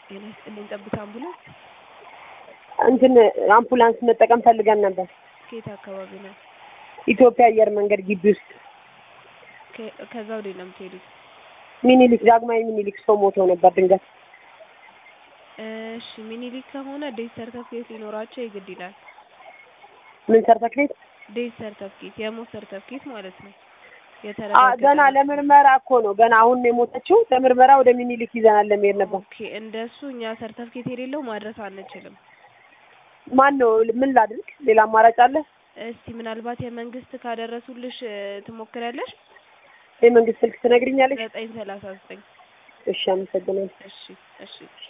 ጤና ይስጥልኝ። ጠብታ አምቡላንስ እንትን አምቡላንስ መጠቀም ፈልገን ነበር። ከየት አካባቢ ነው? ኢትዮጵያ አየር መንገድ ግቢ ውስጥ ከ- ከዛ ወዴት ነው የምትሄዱት? ሚኒሊክ ዳግማዊ ሚኒሊክ ሰው ሞቶ ነበር ድንገት። እሺ ሚኒሊክ ከሆነ ዴት ሰርተፍኬት ሊኖራቸው የግድ ይላል። ምን ሰርተክሌት ዴት ሰርተፍኬት የሞት ሰርተፍኬት ማለት ነው። አ የተረጋገጠ ገና ነው። ለምርመራ እኮ ነው። ገና አሁን ነው የሞተችው። ለምርመራ ወደ ሚኒሊክ ይዘናል ለመሄድ ነበር። ኦኬ እንደሱ እኛ ሰርተፍኬት የሌለው ማድረስ አንችልም። ማን ነው? ምን ላድርግ? ሌላ አማራጭ አለ? እስቲ ምናልባት የመንግስት ካደረሱልሽ እ፣ ትሞክሪያለሽ? የመንግስት ስልክ ትነግሪኛለሽ? ዘጠኝ ሰላሳ ዘጠኝ እሺ፣ አመሰግናለሁ። እሺ እሺ